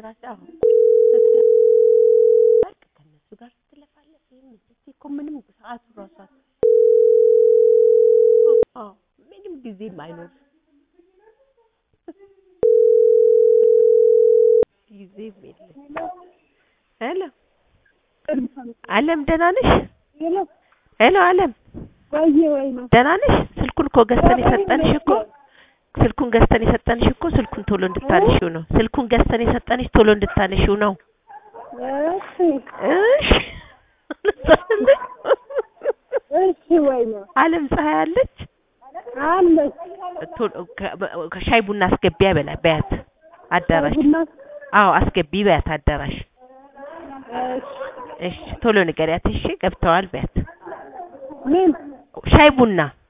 ራሴ አሁን በቃ ከእነሱ ጋር ስትለፋለፍ ይሄም እዚህ እኮ ምንም ሰዓቱ ራሱ አት- አዎ ምንም ጊዜም አይኖርም ጊዜም የለም ሄሎ አለም ደህና ነሽ ሄሎ አለም ቆየ ወይ ነው ደህና ነሽ ስልኩን እኮ ገዝተን የሰጠንሽ እኮ ስልኩን ገዝተን የሰጠንሽ እኮ ስልኩን ቶሎ እንድታነሺው ነው ስልኩን ገዝተን የሰጠንሽ ቶሎ እንድታነሺው ነው እሺ እሺ እሺ ወይ ነው አለም ፀሐይ አለች አለች ቶሎ ከ- ከሻይ ቡና አስገቢያ በላ በያት አዳራሽ ቡና አዎ አስገቢ በያት አዳራሽ እሺ እሺ ቶሎ ንገሪያት እሺ ገብተዋል በያት ምን ሻይ ቡና